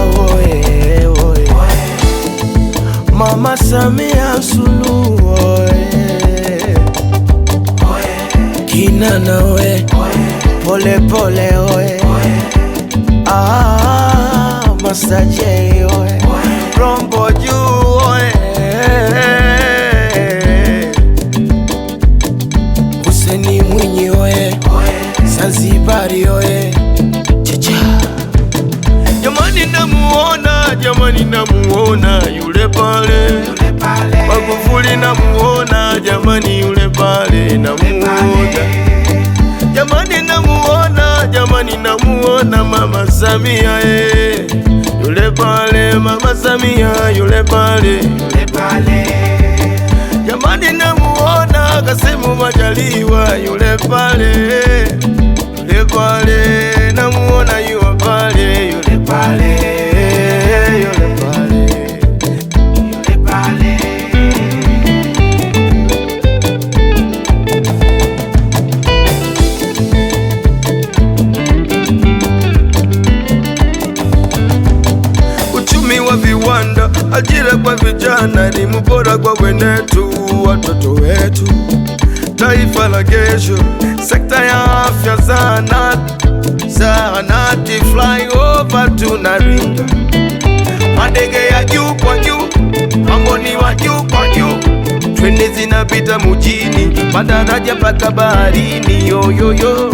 oye, oye. Mama Samia Suluhu oye. Kinana oye, pole pole oye. Ah, Master J oye, Rombo juu oye. Huseni Mwinyi oye, Zanzibari oye. Chacha. Jamani namuona, jamani namuona yule pale Magufuli namuona, jamani yule pale namuona Jamani namuona, jamani namuona Mama Samia eh. Yule pale Mama Samia yule pale Jamani namuona Kasimu Majaliwa yule pale Yule pale namuona yule pale yule pale yule pale Uchumi wa viwanda, ajira kwa vijana, elimu bora kwa wenetu, watoto wetu, taifa la kesho, sekta ya afya, zahanati, zahanati, flyover tunaringa, madege ya juu kwa juu, mambo ni wa juu kwa juu, treni zinapita mujini, madaraja mpaka baharini, yoyoyo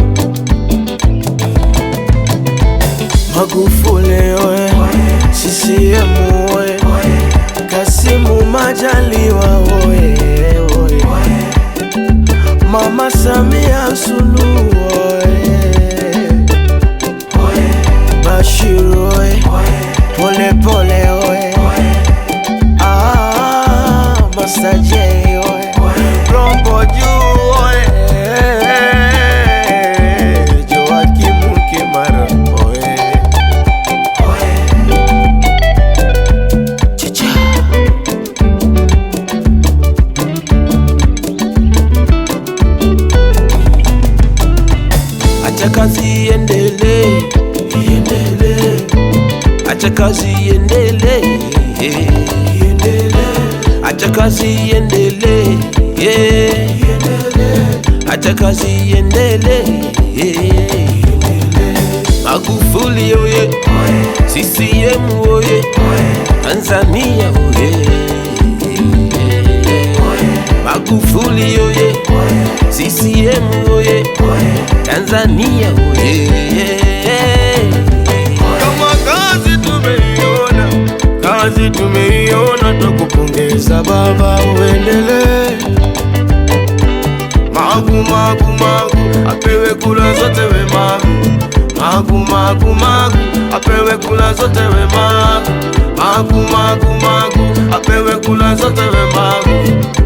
Magufuli oye, CCM oye, Kasimu Majaliwa oye, oye, Mama Samia Suluhu oye, Bashiru oye, pole pole oye, ah, Master J oye, Rombo juu oye, Joakim Kimara oye. Chicha. Acha kazi iendelee, iendelee. Acha kazi iendelee, iendelee. Acha kazi iendelee, iendelee. Acha kazi iendelee, iendelee. Magufuli oye, CCM oye, Tanzania oye, Magufuli oye, CCM oye, Tanzania oye. Kama kazi tumeiona, kazi tumeiona, tukupongeza baba, uendelee. Magu magu magu, apewe kula zote we magu. Magu magu magu, apewe kula zote we magu. Magu magu magu, apewe kula zote we magu.